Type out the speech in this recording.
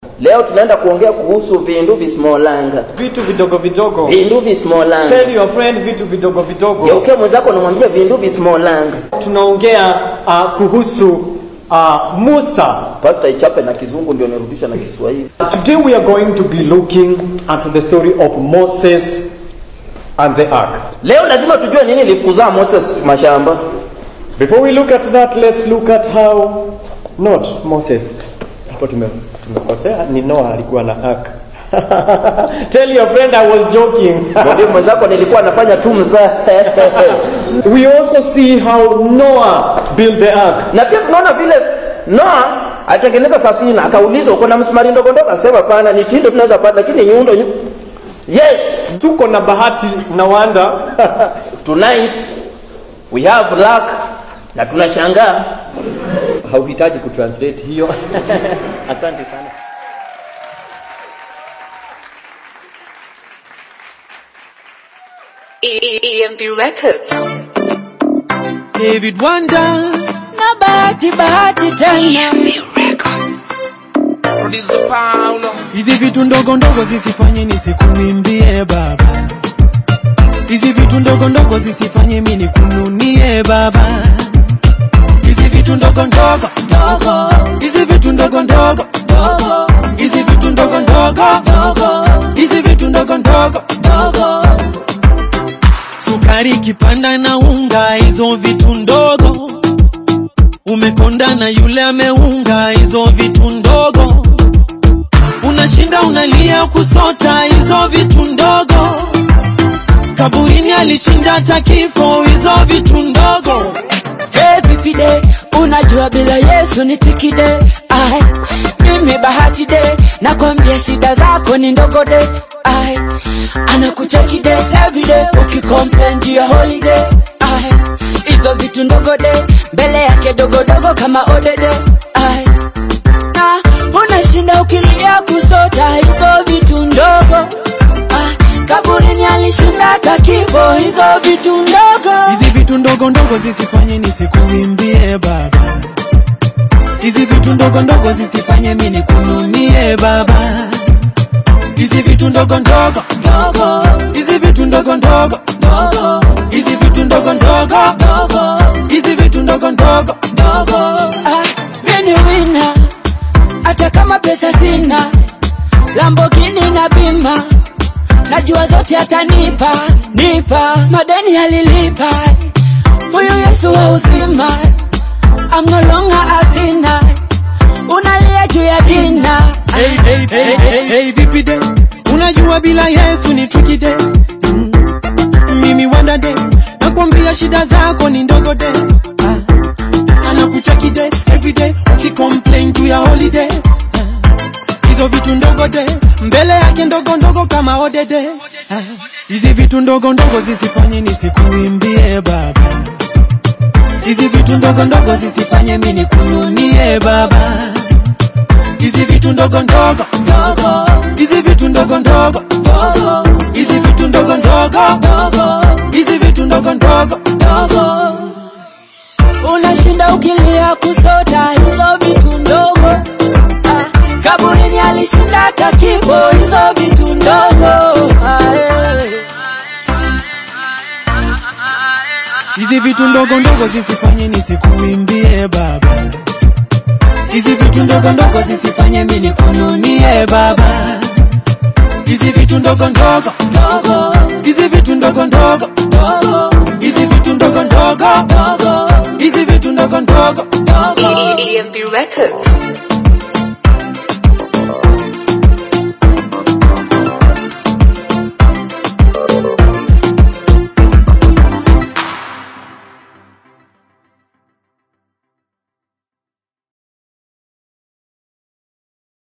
leo tunaenda kuongea kuhusu vindu visimolanga vitu vidogo vidogo vindu visimolanga tell your friend vitu vidogo vidogo geuke mwenzako namwambia vindu visimolanga tunaongea uh, kuhusu uh, musa pasta ichape na kizungu ndio nirudisha na kiswahili today we are going to be looking at the story of moses and the ark leo lazima tujue nini likuzaa moses mashamba before we look at that let's look at how not moses hapo tume- tumekosea ni noah alikuwa na ark tell your friend i was joking mwambie mwenzako nilikuwa nafanya tu mzaa we also see how noah built the ark na pia tunaona vile noa atengeneza safina akaulizwa uko na msumari ndogo ndogo akasema pana ni tindo tunaweza pata lakini nyundo nyu... yes tuko na bahati na wanda tonight we have luck na tunashangaa hauhitaji kutranslate hiyo asante sana EMP Records. David Wanda na bahati bahati tena Producer Paulo. hizi vitu ndogo ndogo zisifanye nisikuimbie baba hizi vitu ndogo ndogo zisifanye mi nikununie baba hizi vitu ndogo ndogo dogo hizi vitu ndogo ndogo dogo hizi vitu ndogo ndogo dogo hizi vitu ndogo ndogo dogo sukari kipanda na unga hizo vitu ndogo umekonda na yule ameunga hizo vitu ndogo unashinda unalia kusota hizo vitu ndogo kaburini alishinda hata kifo hizo vitu ndogo Hey, vipi de unajua bila yesu ni tikide ai mimi bahati de nakwambia shida zako ni ndogo de ai anakucheki de everyday ukicomplain juu ya holiday ai hizo vitu ndogo de mbele yake dogodogo kama odede ai na unashinda ukilia kusota hizo vitu ndogo ai kaburini alishinda hata kifo hizo vitu ndogo hizi vitu ndogo ndogo zisifanye nisikuimbie baba hizi vitu ndogo ndogo zisifanye mi nikununie baba hizi vitu ndogo ndogo dogo hizi vitu ndogo ndogo dogo hizi vitu ndogo ndogo dogo hizi vitu ndogo ndogo dogo ah, mimi wina hata kama pesa sina Lamborghini na bima najua zote atanipa nipa madeni alilipa huyu Yesu wa uzima I'm no longer a sinner unalia juu ya dina hey, hey, hey, hey, hey, vipi de unajua bila yesu ni tricky de mm. mimi wanda de nakwambia shida zako ni ndogo de ah. anakucheki de everyday ukicomplain juu ya holiday ah. hizo vitu ndogo de mbele yake ndogo ndogo kama odede ah. hizi vitu ndogo ndogo zisifanye nisikuimbie baba hizi vitu ndogo ndogo zisifanye mi nikununie baba hizi vitu ndogo ndogo dogo hizi vitu ndogo ndogo dogo hizi vitu ndogo ndogo dogo hizi vitu ndogo ndogo dogo unashinda ukilia kusota hizo vitu ndogo ah, kaburini alishinda hata kifo hizo vitu ndogo ah, eh. hizi vitu ndogo ndogo zisifanye nisikuimbie baba hizi vitu ndogo ndogo zisifanye mi nikununie baba hizi vitu ndogo ndogo dogo hizi vitu ndogo ndogo dogo hizi vitu ndogo ndogo dogo hizi vitu ndogo ndogo dogo EMP Records.